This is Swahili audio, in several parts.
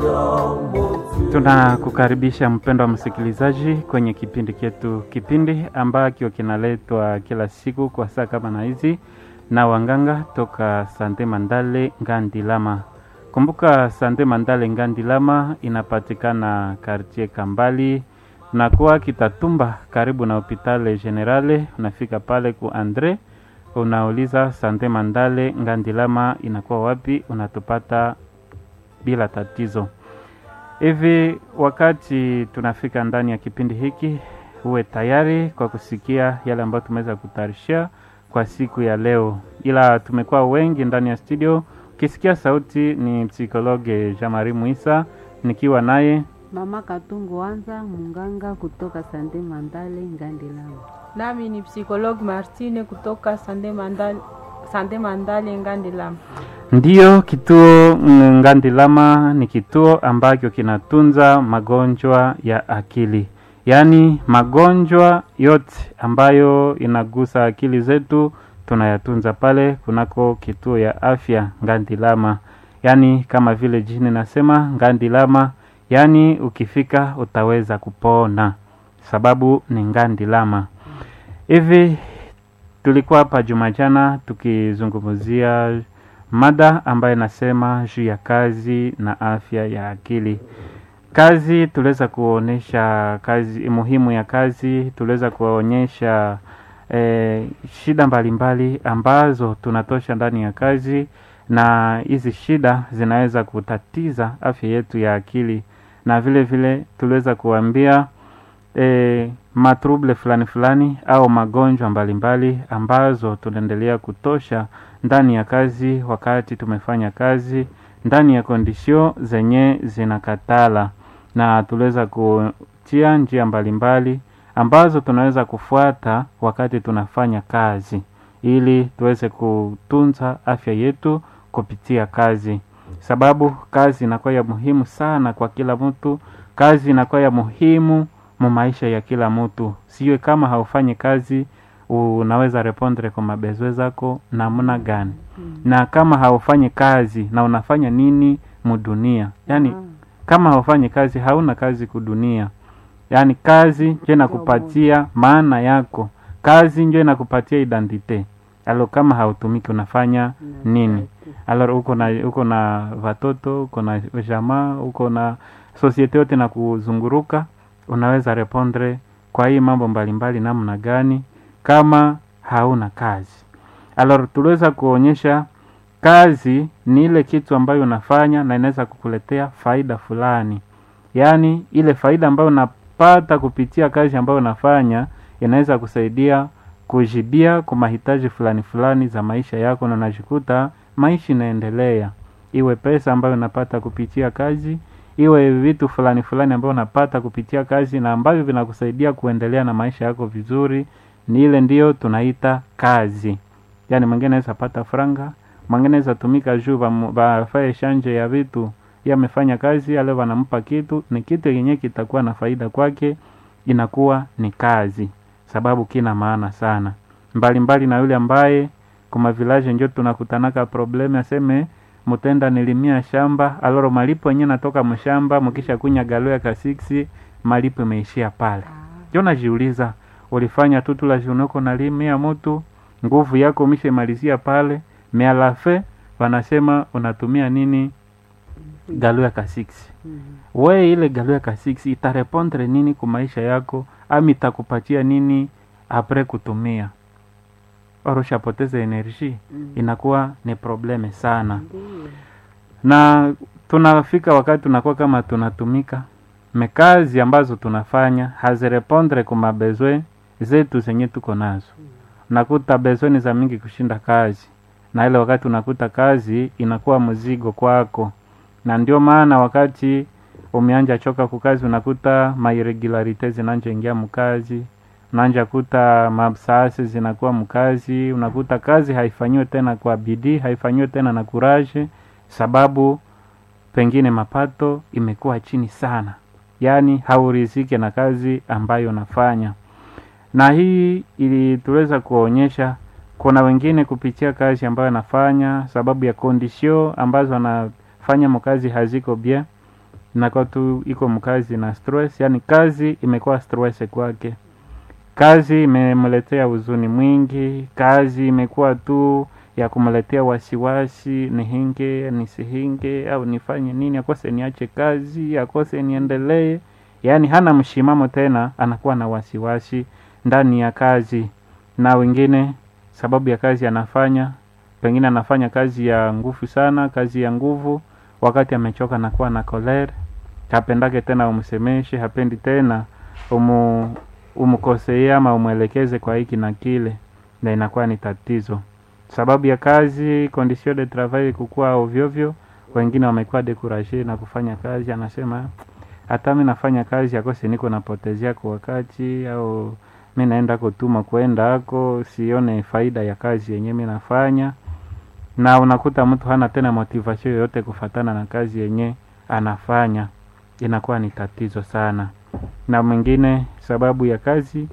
Tunakukaribisha mpendo wa msikilizaji kwenye kipindi chetu, kipindi ambacho kinaletwa kila siku kwa saa kama na hizi na wanganga toka Sante Mandale Ngandilama. Kumbuka Sante Mandale Ngandilama inapatikana kartie Kambali na kuwa Kitatumba, karibu na hopitale Generale. Unafika pale ku Andre, unauliza Sante Mandale Ngandilama inakuwa wapi, unatupata bila tatizo. Hivi wakati tunafika ndani ya kipindi hiki, uwe tayari kwa kusikia yale ambayo tumeweza kutayarishia kwa siku ya leo, ila tumekuwa wengi ndani ya studio. Ukisikia sauti ni psikologe Jamari Muisa, nikiwa naye Mama Katungu Wanza, munganga kutoka Sande Mandale Ngandilama. Nami ni psikologi Martine kutoka Sande Mandale, Sande Mandale Ngandilama. Ndiyo, kituo Ngandilama ni kituo ambacho kinatunza magonjwa ya akili, yaani magonjwa yote ambayo inagusa akili zetu tunayatunza pale kunako kituo ya afya Ngandilama, yaani kama vile jini nasema Ngandilama, yaani ukifika utaweza kupona, sababu ni Ngandilama. Hivi tulikuwa hapa Jumajana tukizungumzia mada ambayo inasema juu ya kazi na afya ya akili. Kazi tuliweza kuonyesha kazi muhimu ya kazi, tuliweza kuonyesha eh, shida mbalimbali mbali ambazo tunatosha ndani ya kazi, na hizi shida zinaweza kutatiza afya yetu ya akili, na vile vile tuliweza kuambia eh, matruble fulani fulani au magonjwa mbalimbali mbali ambazo tunaendelea kutosha ndani ya kazi wakati tumefanya kazi ndani ya kondisio zenye zinakatala, na tuliweza kutia njia mbalimbali mbali ambazo tunaweza kufuata wakati tunafanya kazi ili tuweze kutunza afya yetu kupitia kazi, sababu kazi inakuwa ya muhimu sana kwa kila mtu. Kazi inakuwa ya muhimu mu maisha ya kila mtu, siwe kama haufanyi kazi unaweza repondre kwa mabezwe zako namna gani? mm. na kama haufanyi kazi na unafanya nini mudunia? Yani mm. kama haufanyi kazi hauna kazi kudunia. Yani kazi njo inakupatia maana yako, kazi njo inakupatia identite. Alo, kama hautumiki unafanya nini? Alo, uko na uko na watoto, uko na jamaa, uko na sosiete yote na kuzunguruka, unaweza repondre kwa hii mambo mbalimbali namna gani kama hauna kazi. Alors tuliweza kuonyesha kazi ni ile kitu ambayo unafanya na inaweza kukuletea faida fulani, yaani ile faida ambayo unapata kupitia kazi ambayo unafanya inaweza kusaidia kujibia kwa mahitaji fulani fulani za maisha yako, na unajikuta maisha inaendelea, iwe pesa ambayo unapata kupitia kazi, iwe vitu fulani fulani ambayo unapata kupitia kazi na ambavyo vinakusaidia kuendelea na maisha yako vizuri ni ile ndiyo tunaita kazi. Yani mwingine anaweza pata franga, mwingine anaweza tumika juu bafaye shanje ya vitu, yeye amefanya kazi ale wanampa kitu, ni kitu yenyewe kitakuwa na faida kwake, inakuwa ni kazi, sababu kina maana sana mbalimbali mbali na yule ambaye kuma village njo tunakutanaka probleme, aseme mutenda nilimia shamba aloro malipo yenyewe natoka mshamba, mkisha kunya galo ya kasiksi malipo imeishia pale. Jo najiuliza ulifanya tu tula junoko na limia mutu nguvu yako umeshamalizia pale mealafe, wanasema unatumia nini galo ya kasiksi mm -hmm. We ile galo ya kasiksi itarepondre nini ku maisha yako, ami itakupatia nini apre kutumia oroshapoteza enerji mm -hmm. Inakuwa ni probleme sana mm -hmm. Na tunafika wakati tunakuwa kama tunatumika mekazi ambazo tunafanya hazirepondre ku mabezwe zetu zenye tuko nazo. Unakuta bezoni za mingi kushinda kazi, na ile wakati unakuta kazi inakuwa mzigo kwako, na ndio maana wakati umeanja choka kukazi, unakuta mairregularite zinanja ingia mkazi, unaanja kuta mabsasi zinakuwa mkazi, unakuta kazi haifanyiwe tena kwa bidii, haifanyiwe tena na kuraje, sababu pengine mapato imekuwa chini sana, yaani haurizike na kazi ambayo unafanya na hii ili tuweza kuonyesha kuna wengine kupitia kazi ambayo anafanya sababu ya kondisio ambazo anafanya mkazi haziko bien, inakuwa tu iko mkazi na stress, yani kazi imekuwa stress kwake. Kazi imemletea huzuni mwingi, kazi imekuwa tu ya kumletea wasiwasi, nihinge nisihinge, au nifanye nini, akose niache kazi, akose niendelee. Yaani hana mshimamo tena, anakuwa na wasiwasi ndani ya kazi. Na wengine sababu ya kazi anafanya, pengine anafanya kazi ya nguvu sana, kazi ya nguvu, wakati amechoka anakuwa na kolera, hapendake tena umsemeshe, hapendi tena umu umkosee ama umwelekeze kwa hiki na kile, na inakuwa ni tatizo. Sababu ya kazi, condition de travail kukua ovyovyo, wengine wamekuwa dekuraje na kufanya kazi, anasema hata mi nafanya kazi akose niko napotezea kwa wakati, au mi naenda kutuma kwenda ako, sione faida ya kazi yenye mi nafanya, na unakuta mtu hana tena motivation yoyote kufatana na kazi yenye anafanya, inakuwa ni tatizo sana na mwingine sababu ya kazi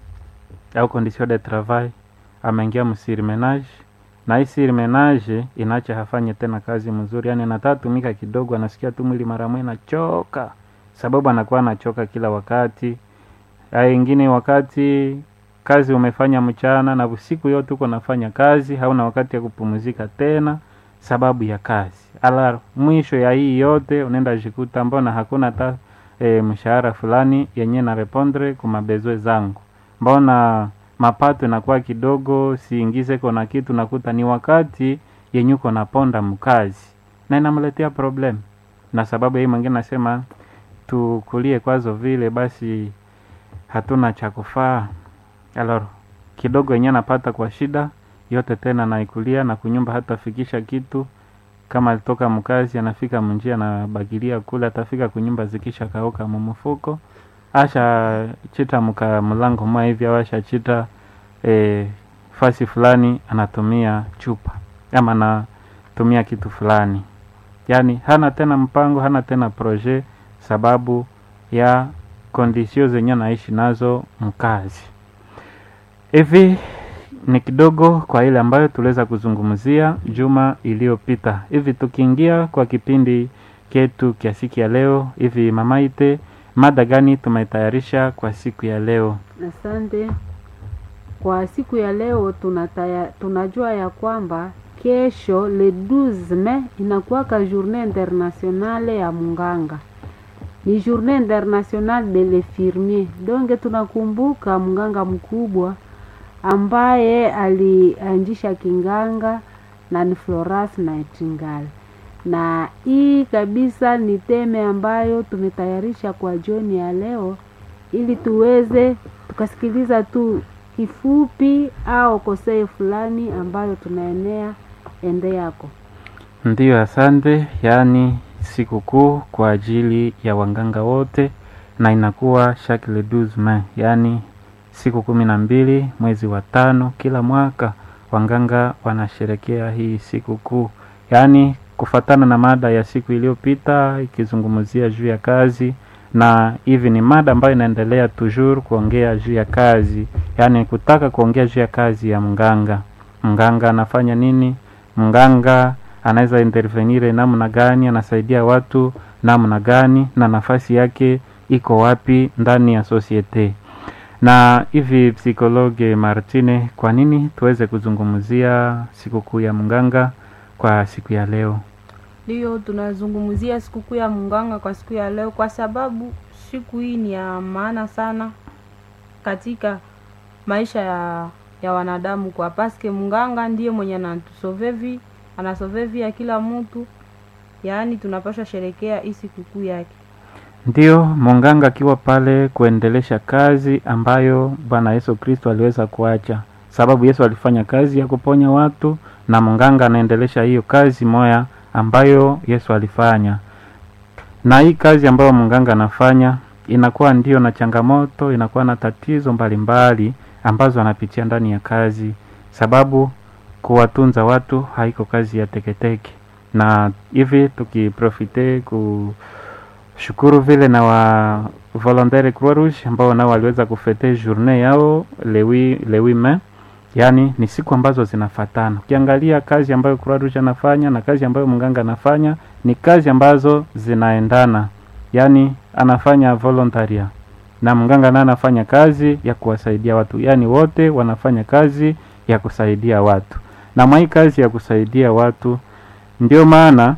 au condition de travail ameingia msirimenage na hii sirimenage inaacha hafanye tena kazi mzuri, yani anataka tumika kidogo, anasikia tu mwili mara moja nachoka, sababu anakuwa anachoka kila wakati. Haya ingine wakati kazi umefanya mchana na usiku yote uko nafanya kazi, hauna wakati ya kupumzika tena sababu ya kazi. Ala, mwisho ya hii yote unaenda jikuta mbona hakuna ta e, mshahara fulani yenye na repondre kumabezwe zangu, mbona mapato inakuwa kidogo, siingize kona kitu, nakuta ni wakati yenye uko naponda mkazi na inamletea problem. Na sababu hii mwingine nasema tukulie kwazo vile basi hatuna cha kufaa, alors kidogo yenye napata kwa shida yote tena naikulia na kunyumba hatafikisha kitu kama alitoka mkazi anafika munjia anabagilia kule, atafika kunyumba zikisha kauka mumufuko, asha chita muka mlango mwa hivi au asha chita e, fasi fulani anatumia chupa ama anatumia kitu fulani, yaani hana tena mpango, hana tena projet sababu ya kondisio zenye anaishi nazo mkazi. Hivi ni kidogo kwa ile ambayo tuliweza kuzungumzia juma iliyopita. Hivi tukiingia kwa kipindi ketu kia siku ya leo, hivi Mamaite, mada gani tumetayarisha kwa siku ya leo? Asante. Kwa siku ya leo tunataya, tunajua ya kwamba kesho le 12 Mei inakuwaka journée internationale ya munganga, ni journée internationale de l'infirmier. Donge tunakumbuka mganga mkubwa ambaye alianzisha kinganga na ni Florence Nightingale, na hii kabisa ni teme ambayo tumetayarisha kwa jioni ya leo, ili tuweze tukasikiliza tu kifupi au kosei fulani ambayo tunaenea ende yako. Ndiyo, asante. Yaani sikukuu kwa ajili ya waganga wote, na inakuwa chaque le 12 Mei, yaani siku kumi na mbili mwezi wa tano kila mwaka waganga wanasherekea hii siku kuu, yaani kufatana na mada ya siku iliyopita ikizungumzia juu ya kazi, na hivi ni mada ambayo inaendelea toujours kuongea juu ya kazi, yaani kutaka kuongea juu ya kazi ya mganga. Mganga anafanya nini? Mganga anaweza intervenire namna gani? Anasaidia watu namna gani? na nafasi yake iko wapi ndani ya societe? na hivi psikologe Martine, kwa nini tuweze kuzungumzia sikukuu ya mganga kwa siku ya leo? Ndiyo, tunazungumzia sikukuu ya mganga kwa siku ya leo, kwa sababu siku hii ni ya maana sana katika maisha ya, ya wanadamu, kwa paske mganga ndiye mwenye anatusovevi anasovevi ya kila mtu, yaani tunapaswa sherekea hii sikukuu yake. Ndiyo, munganga akiwa pale kuendelesha kazi ambayo Bwana Yesu Kristo aliweza kuacha, sababu Yesu alifanya kazi ya kuponya watu na munganga anaendelesha hiyo kazi moya ambayo Yesu alifanya. Na hii kazi ambayo munganga anafanya inakuwa ndio na changamoto, inakuwa na tatizo mbalimbali mbali, ambazo anapitia ndani ya kazi, sababu kuwatunza watu haiko kazi ya teketeke. Na hivi tukiprofite ku shukuru vile na wa volontaire Croix Rouge ambao nao waliweza kufete journée yao lewi lewi me, yani ni siku ambazo zinafatana. Ukiangalia kazi ambayo Croix Rouge anafanya na kazi ambayo mganga anafanya ni kazi ambazo zinaendana, yaani anafanya volontaria na mganga naye anafanya kazi ya kuwasaidia watu, yaani wote wanafanya kazi ya kusaidia watu, na mwa hii kazi ya kusaidia watu ndio maana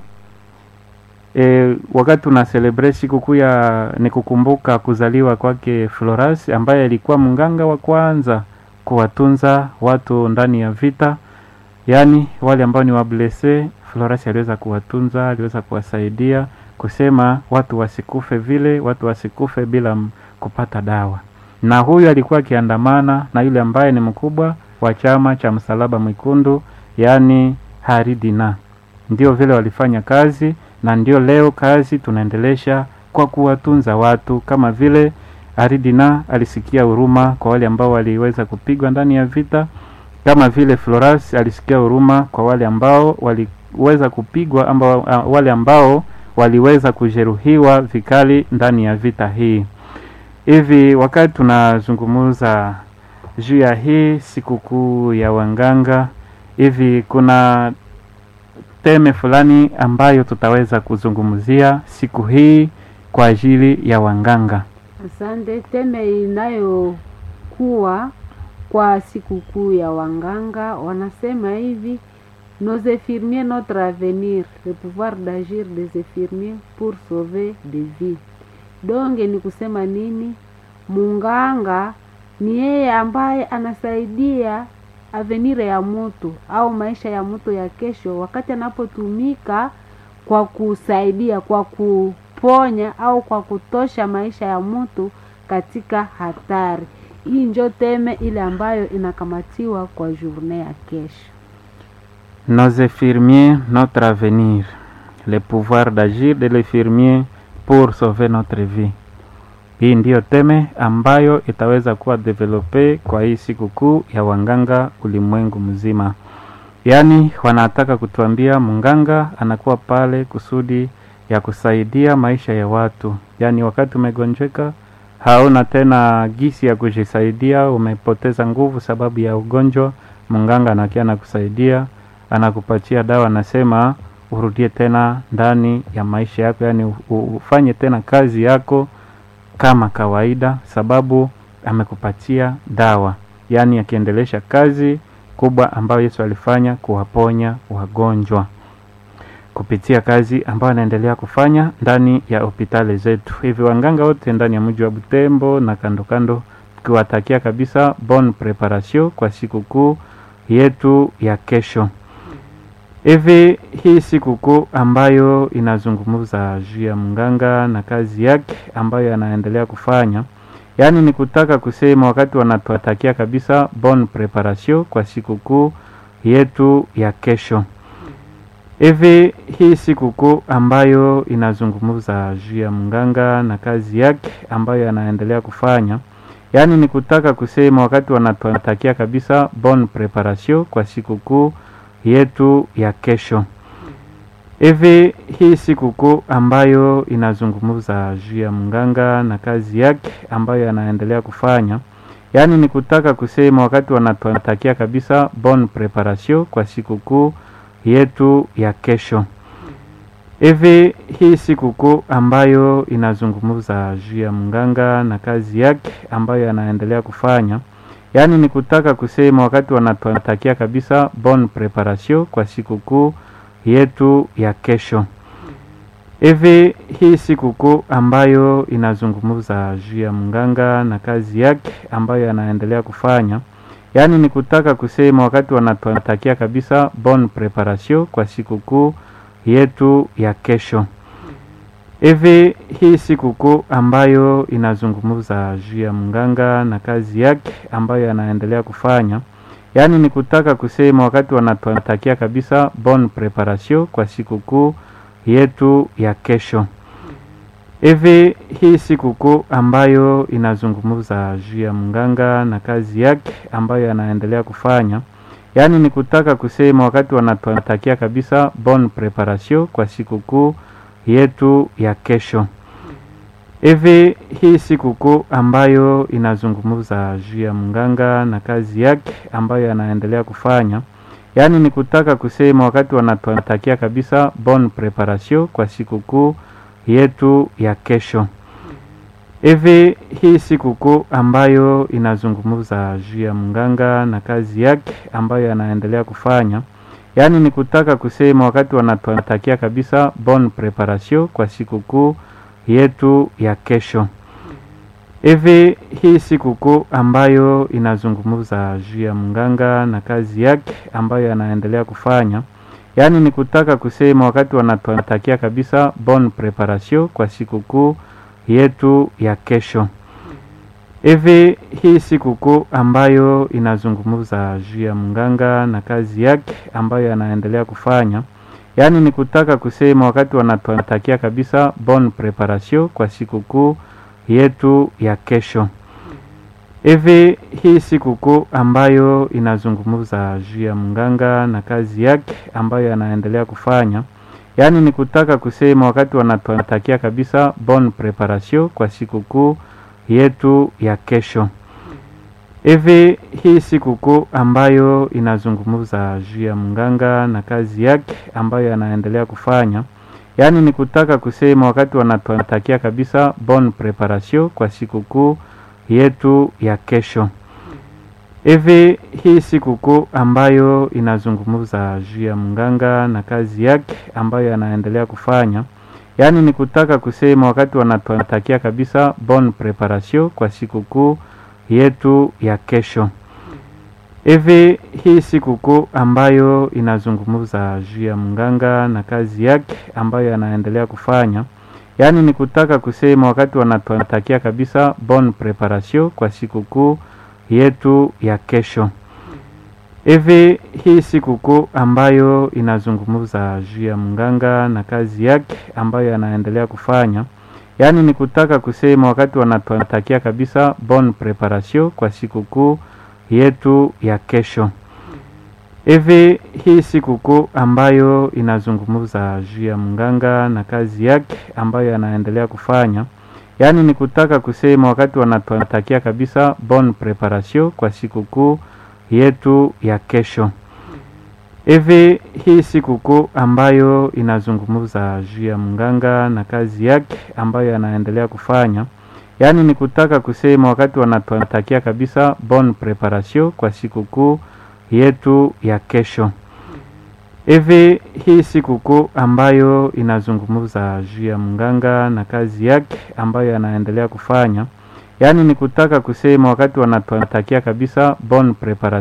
e, wakati tuna celebrate sikukuu ya ni kukumbuka kuzaliwa kwake Floras ambaye alikuwa mganga wa kwanza kuwatunza watu ndani ya vita, yaani wale ambao ni wablese. Floras aliweza kuwatunza, aliweza kuwasaidia kusema watu wasikufe vile, watu wasikufe bila m- kupata dawa. Na huyu alikuwa akiandamana na yule ambaye ni mkubwa wa chama cha Msalaba Mwekundu, yaani Haridina. Ndio vile walifanya kazi, na ndio leo kazi tunaendelesha kwa kuwatunza watu, kama vile Haridina alisikia huruma kwa wale ambao waliweza kupigwa ndani ya vita, kama vile Floras alisikia huruma kwa wale ambao waliweza kupigwa ambao, wale ambao waliweza kujeruhiwa vikali ndani ya vita hii. Hivi wakati tunazungumza juu ya hii sikukuu ya wanganga, hivi kuna teme fulani ambayo tutaweza kuzungumzia siku hii kwa ajili ya wanganga. Asante. Teme inayokuwa kwa sikukuu ya wanganga wanasema hivi: nos infirmiers notre avenir le pouvoir d'agir des infirmiers pour sauver des vies. Donge ni kusema nini? Munganga ni yeye ambaye anasaidia avenire ya mtu au maisha ya mtu ya kesho, wakati anapotumika kwa kusaidia, kwa kuponya au kwa kutosha maisha ya mtu katika hatari. Hii njo teme ile ambayo inakamatiwa kwa journée ya kesho. Nos infirmiers, notre avenir, le pouvoir d'agir de l'infirmier pour sauver notre vie. Hii ndiyo teme ambayo itaweza kuwa develope kwa hii sikukuu ya wanganga ulimwengu mzima. Yaani wanataka kutuambia mganga anakuwa pale kusudi ya kusaidia maisha ya watu. Yaani wakati umegonjeka hauna tena gisi ya kujisaidia, umepoteza nguvu sababu ya ugonjwa, mganga anakia anakusaidia, anakupatia dawa, anasema urudie tena ndani ya maisha yako, yaani u- u- ufanye tena kazi yako kama kawaida, sababu amekupatia dawa, yaani akiendelesha kazi kubwa ambayo Yesu alifanya kuwaponya wagonjwa kupitia kazi ambayo anaendelea kufanya ndani ya hospitali zetu. Hivi wanganga wote ndani ya mji wa Butembo na kando kando, tukiwatakia kabisa bon preparation kwa sikukuu yetu ya kesho. Hivi hii sikukuu ambayo inazungumza juu ya mganga na kazi yake ambayo anaendelea kufanya, yaani ni kutaka kusema wakati wanatuatakia kabisa bon preparation kwa sikukuu yetu ya kesho. Hivi hii sikukuu ambayo inazungumza juu ya mganga na kazi yake ambayo anaendelea kufanya, yaani ni kutaka kusema wakati wanatuatakia kabisa bon preparation kwa sikukuu yetu ya kesho. Hivi hii sikukuu ambayo inazungumza juu ya mganga na kazi yake ambayo anaendelea kufanya, yaani ni kutaka kusema wakati wanatuatakia kabisa bon preparation kwa sikukuu yetu ya kesho. Hivi hii sikukuu ambayo inazungumza juu ya mganga na kazi yake ambayo anaendelea kufanya, yaani ni kutaka kusema wakati wanatuatakia kabisa bon preparation kwa sikukuu yetu ya kesho. Hivi hii sikukuu ambayo inazungumza juu ya mganga na kazi yake ambayo anaendelea kufanya, yaani ni kutaka kusema wakati wanatuatakia kabisa bon preparation kwa sikukuu yetu ya kesho. Hivi hii sikukuu ambayo inazungumza juu ya mganga na kazi yake ambayo anaendelea kufanya, yaani ni kutaka kusema wakati wanatuatakia kabisa bon preparation kwa sikukuu yetu ya kesho. Hivi hii sikukuu ambayo inazungumza juu ya mganga na kazi yake ambayo anaendelea kufanya, yaani ni kutaka kusema wakati wanatuatakia kabisa bon preparation kwa sikukuu yetu ya kesho. Hivi hii sikukuu ambayo inazungumza juu ya mganga na kazi yake ambayo anaendelea kufanya, yaani ni kutaka kusema wakati wanatuatakia kabisa bon preparation kwa sikukuu yetu ya kesho. Hivi hii sikukuu ambayo inazungumza juu ya mganga na kazi yake ambayo anaendelea kufanya, yaani ni kutaka kusema wakati wanatakia kabisa bon preparation kwa sikukuu yetu ya kesho. Hivi hii sikukuu ambayo inazungumza juu ya mganga na kazi yake ambayo anaendelea kufanya, yaani ni kutaka kusema wakati wanatakia kabisa bon preparation kwa sikukuu yetu ya kesho. Hivi hii sikukuu ambayo inazungumza juu ya mganga na kazi yake ambayo anaendelea kufanya, yaani ni kutaka kusema wakati wanatakia kabisa bon preparation kwa sikukuu yetu ya kesho. Hivi hii sikukuu ambayo inazungumza juu ya mganga na kazi yake ambayo anaendelea kufanya, yaani ni kutaka kusema wakati wanatakia kabisa bon preparation kwa sikukuu yetu ya kesho. Hivi hii sikukuu ambayo inazungumza juu ya mganga na kazi yake ambayo anaendelea kufanya, yaani ni kutaka kusema wakati wanatakia kabisa bon preparation kwa sikukuu yetu ya kesho. Hivi hii sikukuu ambayo inazungumza juu ya mganga na kazi yake ambayo anaendelea kufanya, yaani ni kutaka kusema wakati wanatakia kabisa bon preparation kwa sikukuu yetu ya kesho. Hivi hii sikukuu ambayo inazungumza juu ya mganga na kazi yake ambayo anaendelea kufanya, yaani ni kutaka kusema wakati wanatakia kabisa bon preparation kwa sikukuu yetu ya kesho. Hivi hii sikukuu ambayo inazungumza juu ya mganga na kazi yake ambayo anaendelea kufanya, yaani ni kutaka kusema wakati wanatakia kabisa bon preparation kwa sikukuu yetu ya kesho. Hivi hii sikukuu ambayo inazungumza juu ya mganga na kazi yake ambayo anaendelea kufanya, yaani ni kutaka kusema wakati wanatakia kabisa bon preparation kwa sikukuu yetu ya kesho. Hivi hii sikukuu ambayo inazungumza juu ya mganga na kazi yake ambayo anaendelea kufanya, yaani ni kutaka kusema wakati wanatakia kabisa bon preparation kwa sikukuu yetu ya kesho. Hivi hii sikukuu ambayo inazungumza juu ya mganga na kazi yake ambayo anaendelea kufanya, yaani ni kutaka kusema wakati wanatakia kabisa bon preparation